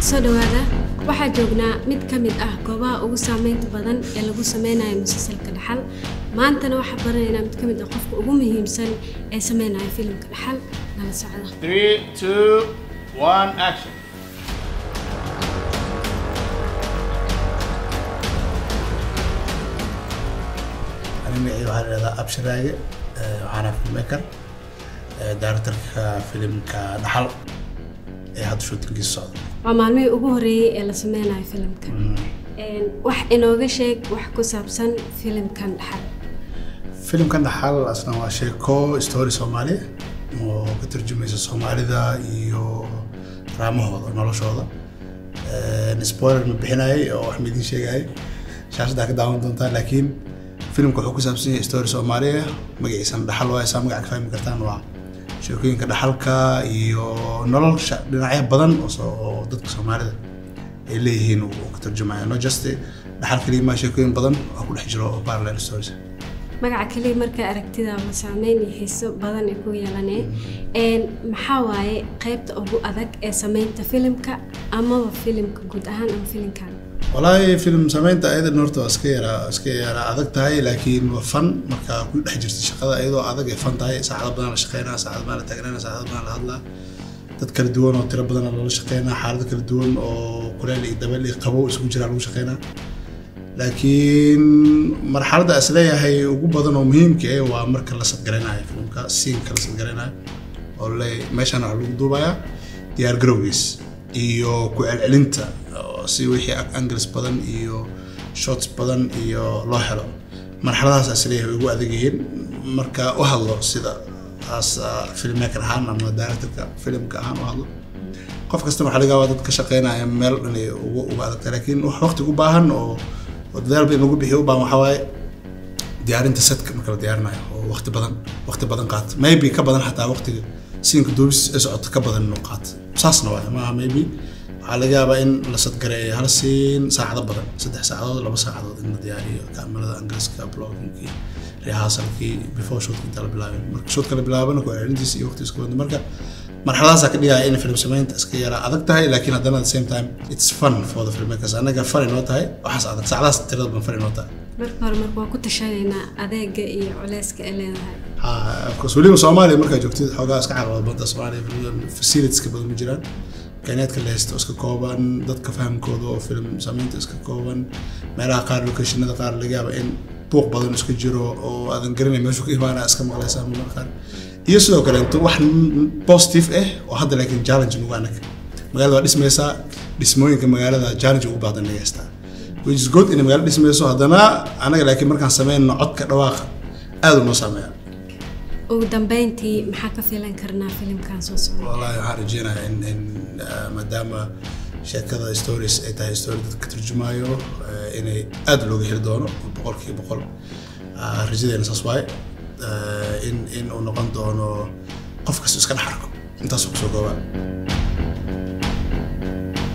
soo dhawaada waxaa joognaa mid ka mid ah goobaha ugu saameynta badan ee lagu sameynayo musalsalka dhaxal maantana waxaa baranaynaa mid ka mid ah qofka ugu muhiimsan ee sameynaya filimka dhaxal nala socda Three, two, one, action. أنا magacayga waxaa la dhahdaa abshiraage eh, waxaana filmmaker eh, directorka filimka dhaxal ee hadda shootingiisa socda waa maalmihii ugu horeeyey ee la sameynayo filimka Een, wax inooga sheeg wax ku saabsan filimkan dhaxal filimkan dhaxal asna waa sheeko story soomaali oo ka turjumaysa soomaalida iyo raamahooda noloshooda Eh, spoiler ma bixinayay oo wax ma idiin sheegayay shaashadaa ka daawan doontaa laakiin filimka wuxuu ku saabsan yahay story soomaaliya magaciisana dhaxal waaye saa magaca ka fahmi kartaan waa sheekooyinka dhaxalka iyo nolosha dhinacyo badan oo soo- oo dadka soomaalida ay leeyihiin uu ka turjumaya no just dhaxal kaliya maa sheekooyin badan oo ku dhex jiro oo parallel stories magaca kaliya markaa aragtida ma saameyn iyo xiiso badan ay ku yeelaneen Een, maxaa waaye qaybta ugu adag ee sameynta filimka amaba filimka guud ahaan ama filimkan walaahi film samaynta ayadan horta waa iska yaraa iska yaraa adag tahay laakiin waa fan markaa ku dhex jirta shaqada iyadoo adag ay fan tahay saacado badan la shaqeynaa saacado badan la taagnaa saacado badan la hadlaa dad kala duwan oo tiro badan lala shaqeynaa xaalado kala duwan oo kuleel iyo dabeel iyo qabow isugu jiraa lagu shaqeynaa laakiin marxaladda is leeyahay ugu badan oo muhiimka eh waa marka la sadgaraynayo filmka siinka la sadgaraynayo oo le meeshaan waxaa lagu duubayaa diyaar garowgiis iyo ku celcelinta oo si wixii angles badan iyo shots badan iyo loo helo marxaladahaas is leeyahay way ugu adag yihiin marka u hadlo sida as uh, filmmaker ahaan ama directorka filimka ahaan u hadlo qof kasta waxaa laga yaabaa dad ka shaqeynaya meel dhan ay ugu uga adagtahay laakiin wax waqti u baahan oo oo dadaal in lagu bixiyo u baahan waxaa waaye diyaarinta setka marka la diyaarinayo oo waqti badan waqti badan qaata maybe ka badan xataa waqtiga siinka duubis ee socota ka badan inuu qaato saasna waaye maaha maybe waxaa laga yaabaa in la sadgareeyo hal siin saacado badan saddex saacadood laba saacadood in la diyaariyo kaamirada angaliska bloggingkii rehearsalkii before shootka inta la bilaabin marka shootka la bilaabana ku celcelintiisa iyo waqtigiisa kubadda marka marxaladaasaa ka dhigaya in film samaynta iska yaraa adag tahay laakiin haddana at the same time it's fun for the filmmakers annaga fun inoo tahay waxaas adag saacadaas tirada badan fun inoo tahay marka hore marka waa ku tashanaynaa adeega iyo culeyska ay leedahay Ha, of course weliba soomaaliya markaa joogtid xoogaa iska carqalad badda soomaaliya facilitieska badan ma jiraan kaynaadka la haysto iska kooban dadka fahamkooda oo film samaynta iska kooban meelaha qaar locationada qaar laga yaaba in buuq badan iska jiro oo aadan garanay meeshu ka imaanaa iska maqlaysaa marmarka qaar iyo sidoo kale inta wax positive ah oo hadda laakiin challenge nugu anaga magaalada waa dhismaysaa dhismooyinka magaalada challenge ugu baadan laga haystaa which is good inay magaalada dhismayso haddana anaga laakiin markaan sameynno codka dhawaaqa aad u noo saameeya ugu dambeyntii maxaa ka filan karnaa filimkan soo socda والله waxaan rajeynayaa in in ah, maadaama sheekada stories ay tahay story dadka ka turjumaayo eh, inay aad looga heli doono boqolkiiba boqol Ah, rajadeena saas waaye Eh, in in uu noqon doono qof kasta iska dhex arko intaasoo kusoo koobaa